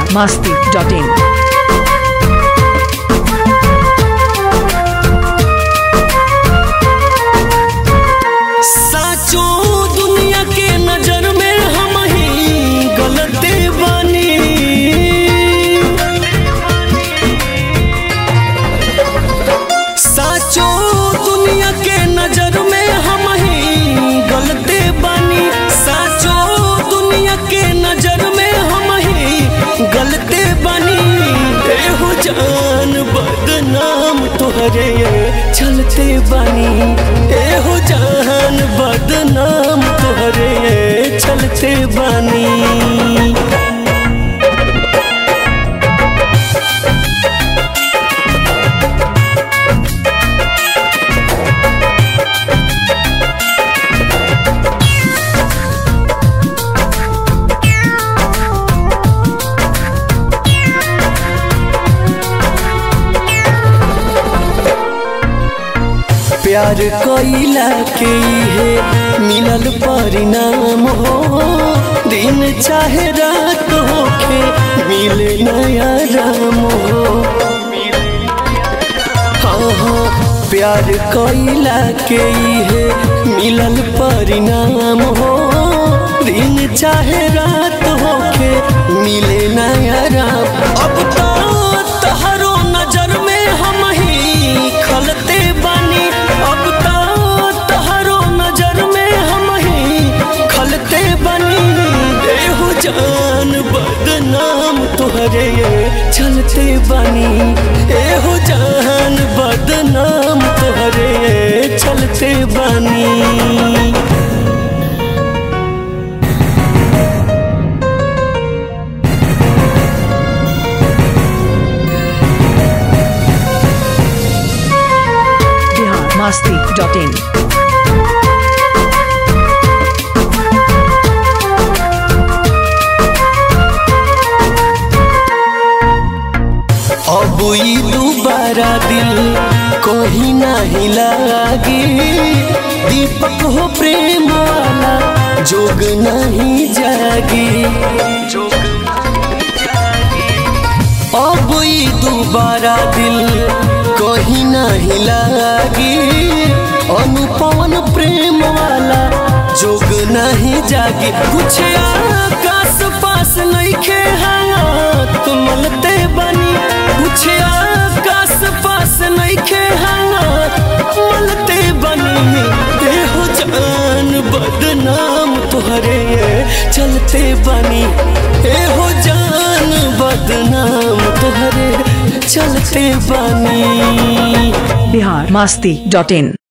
masti.in. साचो दुनिया के नजर में हम ही गलते बानी साचो दुनिया के नजर में हम ही गलते बानी साचो दुनिया के नजर में हम ही गलते बानी एहो जान बदनाम तोहरे चलते बानी एहो जान बदनाम तोहरे चलते बानी प्यार कोइला के है मिलल परिणाम हो दिन चाहे रात होके मिले नया राम हो हाँ हाँ प्यार कोइला के है मिलल परिणाम हो दिन चाहे रात होके मिले नया राम अब तो तहरो नजर में हम ही खलते बानी अब तो तहरो नजर में हम ही खलते बानी एहो जान बदनाम तोहरे चलते बानी एहो जान बदनाम तोहरे चलते बानी Bihar masti.in. अब ई दोबारा दिल कहीं नहीं लागी दीपक हो प्रेम वाला जोग नहीं जागी अब ई दोबारा दिल कहीं नहीं लागी अनुपवन प्रेम वाला जोग नहीं जागी कुछ आकाश पास नहीं खे हाथ मलते बनी कुछ आकाश पास नहीं खे हाथ मलते बनी देहो जान बदनाम तोहरे चलते बनी एहो जान बदनाम तोहरे चलते बनी Bihar masti.in.